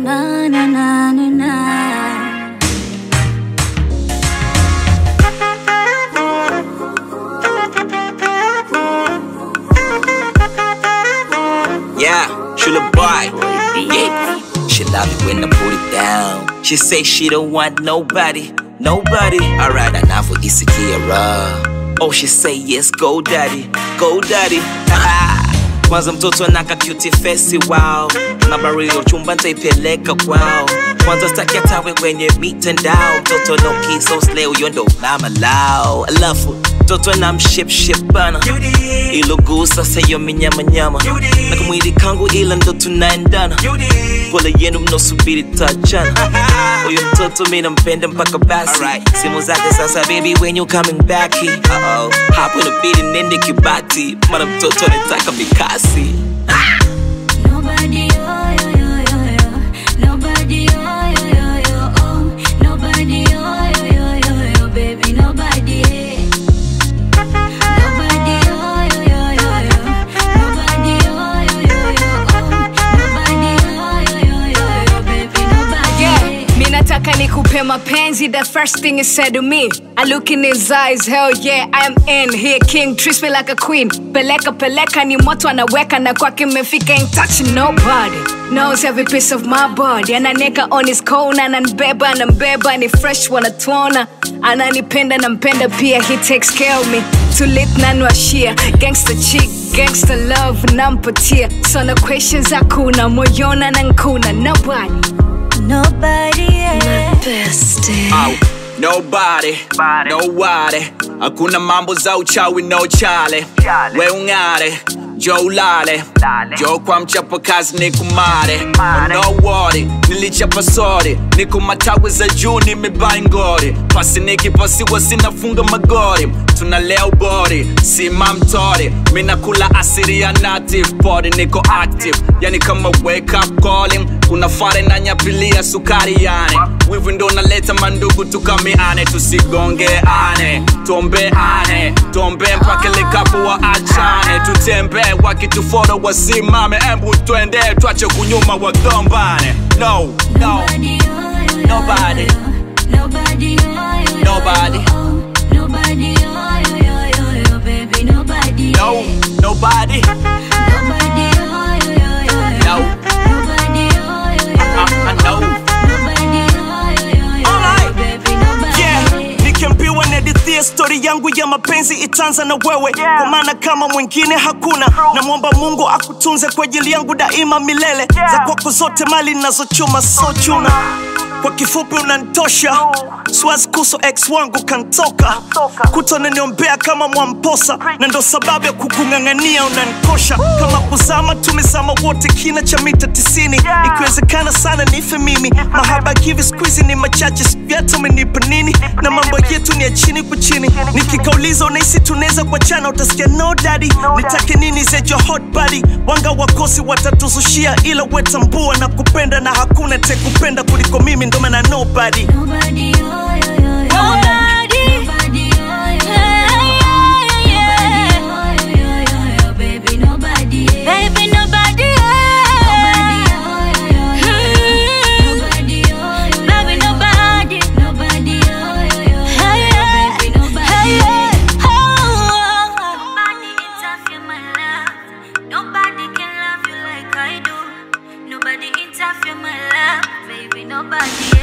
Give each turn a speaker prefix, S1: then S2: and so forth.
S1: na na na na na.
S2: Yeah, she the boy. Yeah. She love it when I put it down. She say she don't want nobody, nobody. Alright, enough for Isikia Oh, she say yes, go daddy, go daddy. Kwanza mtoto anaka cutie face wow nambari ya uchumba ntaipeleka kwao kwanza staki atawe kwenye mitandao mtoto no kiso slay huyo ndo mama lao alafu mtoto na mshipship bana ilogusa sayo minyamanyama na kamwili kangu ila ndo tunaendana pole yenu mnosubiri tachana huyu mtoto mi nampenda mpaka basi simu zake sasa baby when you coming back uh-oh. hapo inabidi nende kibati mara mtoto anataka mikasi
S1: Nobody, oh, yo, yo, yo, yo. Nobody, oh, yo, yo, yo, oh. Nobody, oh, yo, yo, yo, yo, baby, nobody. Nobody, oh, yo, yo, yo, yo. Nobody, oh, yo, yo, yo, oh. Nobody, oh, yo, yo, yo, yo, baby, nobody.
S3: Yeah, mi nataka nikupe mapenzi the first thing he said to me I look in his eyes, hell yeah, I am in here king, treats me like a queen Peleka peleka ni moto anaweka na kwake mefika ain't touching nobody Knows every piece of my body Ananeka on his cone, ananibeba, anambeba Ni fresh wanatuona Ananipenda nampenda pia, he takes care of me Tulit nanwashia, gangster chick, gangster love nampatia So no questions hakuna, moyona na nkuna Nobody
S1: Nobody, yeah.
S4: Au, nobody, nobody hakuna mambo za uchawi no chale we ung'are jo ulale jo kwa mchapa kazi ni kumare oh, no worry nilichapa sori niko matawi za juu nimebai ngori pasi nikipasiwa sinafunga magori tunalea ubori sima mtori minakula asiri ya native body niko active yani kama wake up calling kuna fare na nyapilia sukari yani wivu ndo naleta mandugu tukamiane tusigongeane tuombeane tuombe mpaka likapo wa achane tutembee wakituforo wasimame embu twende twache kunyuma wagombane no no
S1: Nobody, oh, yo, yo,
S4: Nobody.
S1: yo, yo. Nobody, oh, yo, yo,
S4: Nobody.
S1: yo, oh. Nobody, oh, yo, yo, yo, yo, baby, nobody.
S4: no nobody
S1: Nobody, oh, yo, yo, yo, yo.
S4: no
S1: Nobody, oh, yo, yo,
S4: I, I
S1: yo,
S4: know
S1: Nobody, oh, yo, yo, yo,
S5: Alright.
S1: baby, nobody.
S5: yeah. nikiambiwa nadithia stori yangu ya mapenzi itaanza na wewe kwa maana kama mwingine hakuna namwomba mungu akutunze kwa ajili yangu daima milele za kwako zote mali nazochuma so chuna kwa kifupi unantosha siwazi kuso ex wangu kantoka kutonaniombea kama mwamposa na ndo sababu ya kukung'ang'ania unanikosha kama kuzama tumezama wote kina cha mita tisini ikiwezekana sana nife mimi mahaba kivi skuizi ni machache sijata umenipa nini na mambo yetu ni ya chini kwa chini nikikauliza unahisi tunaweza kuachana utasikia no daddy nitake nini zejo hot body wanga wakosi watatuzushia ila wetambua na kupenda na hakuna tekupenda kuliko mimi ndo maana nobody
S1: Nobody, oh, yo, yo, yo.
S3: Nobody.
S1: Nobody, oh, yo, yo, yo. Nobody, oh, yo, yo, yo, yo, baby, nobody.
S3: Baby, nobody
S1: Nobody, oh, yo, yo, yo. Nobody, oh, yo, yo,
S3: Baby,
S1: yo.
S3: nobody
S1: Nobody, oh, yo, yo, yo,
S3: Hey,
S1: yo, baby, nobody.
S3: Nobody
S1: interfere my love. Nobody can love you like I do. Nobody interfere my love, baby. Nobody.